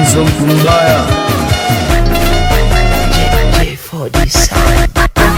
Mwanzo mtu mbaya J4D Sound.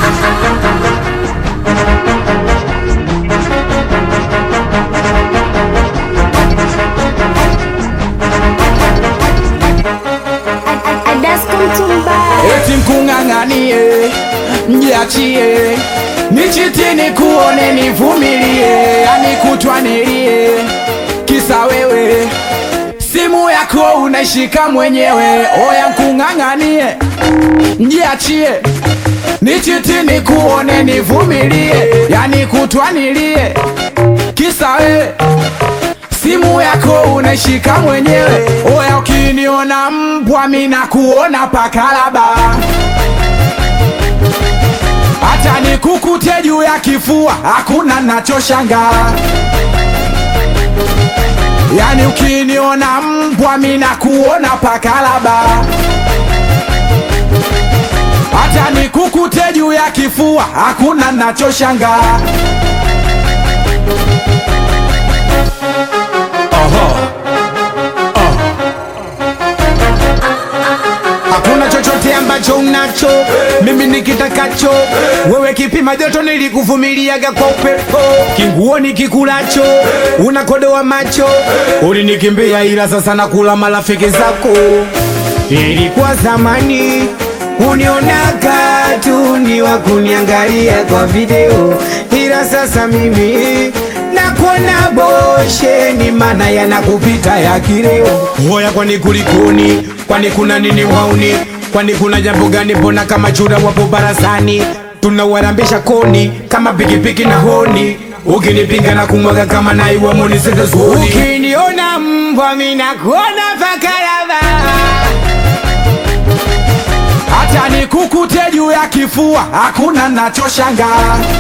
eti mkung'ang'anie, mjiachie, nichitini kuone, nivumilie, yani kutwa nilie, kisa wewe simu yako unaishika mwenyewe. Oya mkung'ang'anie, mjiachie, nichitini kuone, nivumilie, yani kutwa nilie, kisa wewe simu yako unaishika mwenyewe. Oya, ukiniona mbwa mina kuona pakalaba, hata nikukute juu ya kifua, hakuna nachoshanga. Yani ukiniona mbwa mina kuona pakalaba, hata nikukute juu ya kifua, hakuna nachoshanga. Hakuna chochote ambacho unacho mimi nikitakacho wewe, kipima joto nilikuvumiliaga kwa upepo, kinguo nikikulacho unakodoa macho, ulinikimbia ila sasa nakula marafiki zako. Ilikuwa zamani unionaga tu ni wa kuniangalia kwa video, ila sasa mimi nakuona boshe, ni maana yanakupita ya kileo. Hoya, kwani kulikoni? Kwani kuna nini wauni? Kwani kuna jambo gani? Mbona kama chura wapo barazani, tunawarambisha koni kama pikipiki na honi ukinipinga na kumwaga kama naiwa monisetazuoni. Ukiniona mbwa mina kuona pakalava hata nikukute juu ya kifua, hakuna nachoshanga.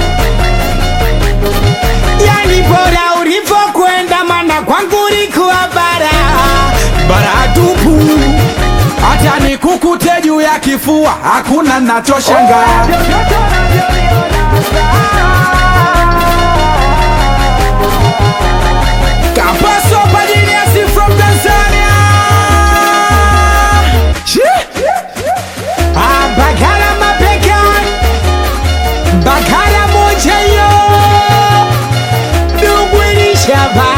Yani bora ulivyokwenda, mana kwangu ulikuwa bara bara tupu. Hata nikukute juu ya kifua, hakuna nachoshanga. Kapaso Pajiniasi from Tanzania. Shee! Ah, Bakara mapeka Bakara moja yo Dugwilishaba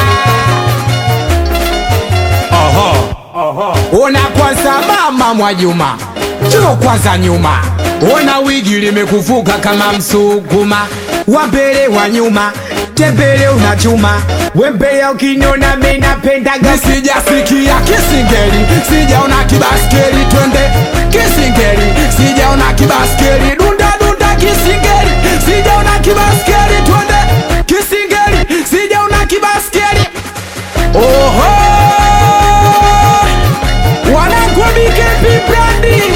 Ona kwanza mama Mwajuma Njoo kwanza nyuma Ona wigi limekuvuka kama msukuma wa mbele wa nyuma tembele unachuma wembea ukiniona mimi napendaga sijasikia kisingeli sijaona kibaskeli twende kisingeli sijaona kibaskeli dunda dunda kisingeli sijaona kibaskeli twende kisingeli sijaona kibaskeli oho wanangu BKP brandi